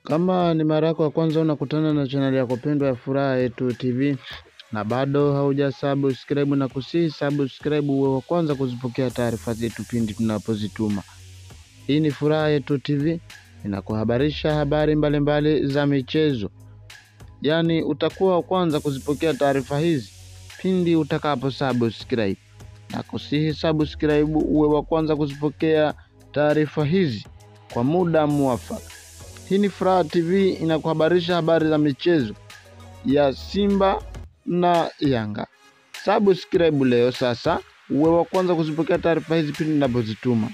Kama ni mara yako ya kwanza unakutana na chaneli yako pendwa ya Furaha Yetu TV na bado hauja subscribe na kusihi subscribe uwe wa kwanza kuzipokea taarifa zetu pindi tunapozituma. Hii ni Furaha Yetu TV inakuhabarisha habari mbalimbali mbali za michezo, yaani utakuwa wa kwanza kuzipokea taarifa hizi pindi utakapo subscribe na kusihi subscribe uwe wa kwanza kuzipokea taarifa hizi kwa muda mwafaka. Hii ni Furaha TV inakuhabarisha habari za michezo ya Simba na Yanga. Subscribe leo sasa uwe wa kwanza kuzipokea taarifa hizi pindi ninapozituma.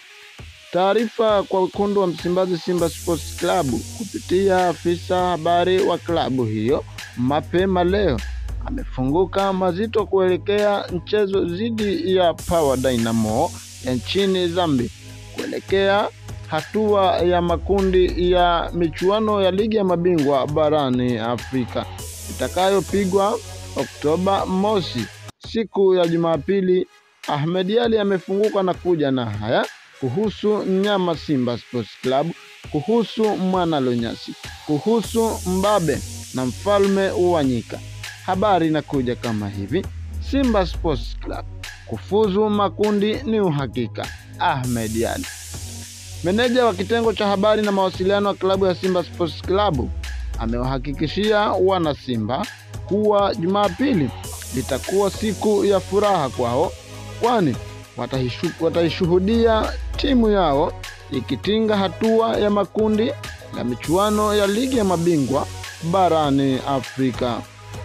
Taarifa kwa wekundu wa Msimbazi Simba Sports Club kupitia afisa habari wa klabu hiyo mapema leo amefunguka mazito kuelekea mchezo dhidi ya Power Dynamo ya nchini Zambia kuelekea hatua ya makundi ya michuano ya ligi ya mabingwa barani Afrika itakayopigwa Oktoba mosi, siku ya Jumapili. Ahmed Ally amefunguka na kuja na haya kuhusu mnyama Simba Sports Club, kuhusu mwana Lunyasi, kuhusu mbabe na mfalme wa nyika. Habari inakuja kama hivi: Simba Sports Club kufuzu makundi ni uhakika. Ahmed Ally Meneja wa kitengo cha habari na mawasiliano wa klabu ya Simba Sports Club amewahakikishia wana Simba kuwa Jumapili litakuwa siku ya furaha kwao, kwani wataishuhudia timu yao ikitinga hatua ya makundi ya michuano ya ligi ya mabingwa barani Afrika.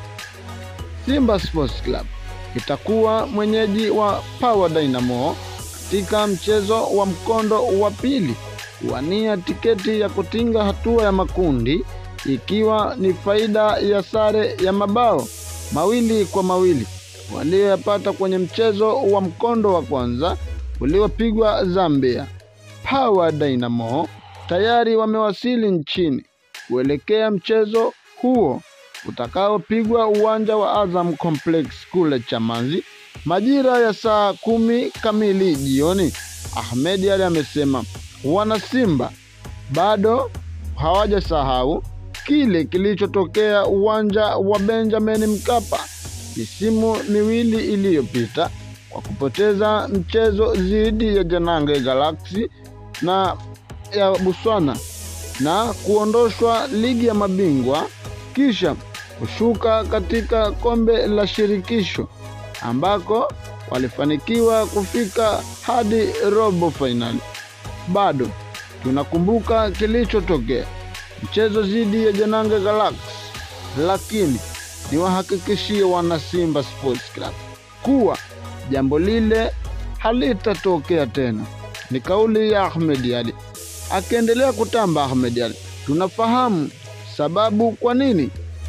Simba Sports Club itakuwa mwenyeji wa Power Dynamo katika mchezo wa mkondo wa pili kuwania tiketi ya kutinga hatua ya makundi, ikiwa ni faida ya sare ya mabao mawili kwa mawili walioyapata kwenye mchezo wa mkondo wa kwanza uliopigwa Zambia. Power Dynamo tayari wamewasili nchini kuelekea mchezo huo utakaopigwa uwanja wa Azam Complex kule Chamazi majira ya saa kumi kamili jioni. Ahmed Ally amesema wana Simba bado hawajasahau kile kilichotokea uwanja wa Benjamin Mkapa misimu miwili iliyopita kwa kupoteza mchezo dhidi ya Janange Galaxy na ya Botswana na kuondoshwa ligi ya mabingwa kisha kushuka katika kombe la shirikisho ambako walifanikiwa kufika hadi robo fainali. Bado tunakumbuka kilichotokea mchezo dhidi ya Janange Galaxy, lakini niwahakikishie wana Simba Sports Club kuwa jambo lile halitatokea tena. Ni kauli ya Ahmed Ally. Akiendelea kutamba Ahmed Ally, tunafahamu sababu kwa nini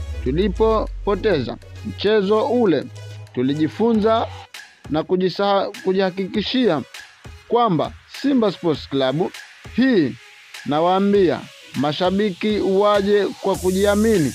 tulipopoteza mchezo ule tulijifunza na kujihakikishia kwamba Simba Sports Club hii, nawaambia mashabiki waje kwa kujiamini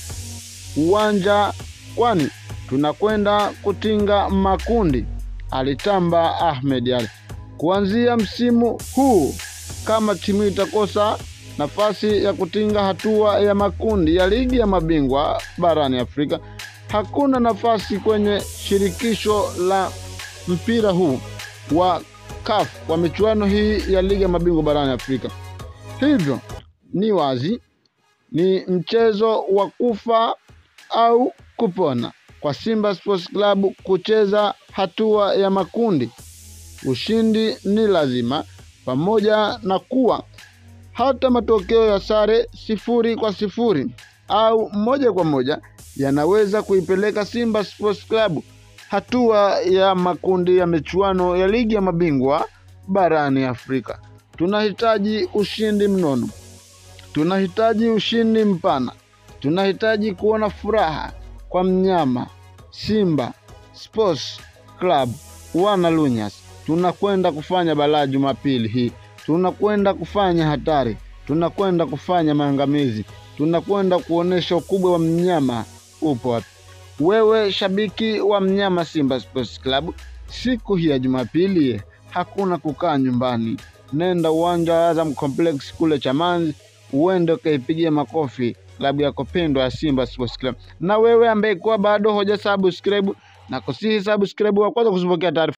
uwanja, kwani tunakwenda kutinga makundi, alitamba Ahmed Ally. Kuanzia msimu huu, kama timu itakosa nafasi ya kutinga hatua ya makundi ya ligi ya mabingwa barani Afrika hakuna nafasi kwenye shirikisho la mpira huu wa CAF kwa michuano hii ya ligi ya mabingwa barani Afrika. Hivyo ni wazi ni mchezo wa kufa au kupona kwa Simba Sports Club kucheza hatua ya makundi. Ushindi ni lazima, pamoja na kuwa hata matokeo ya sare sifuri kwa sifuri au moja kwa moja yanaweza kuipeleka Simba Sports Club hatua ya makundi ya michuano ya ligi ya mabingwa barani Afrika. Tunahitaji ushindi mnono, tunahitaji ushindi mpana, tunahitaji kuona furaha kwa mnyama Simba Sports Club wana Lunyas. Tunakwenda kufanya balaa Jumapili hii, tunakwenda kufanya hatari, tunakwenda kufanya maangamizi, tunakwenda kuonesha ukubwa wa mnyama upo wapi. Wewe shabiki wa mnyama Simba Sports Club, siku hii ya Jumapili hakuna kukaa nyumbani, nenda uwanja wa Azam Complex kule Chamazi uende ukaipigia makofi klabu yako pendwa ya Simba Sports Club. Na wewe ambaye kuwa bado hoja subscribe na kusihi subscribe wa kwanza kuzipokea taarifa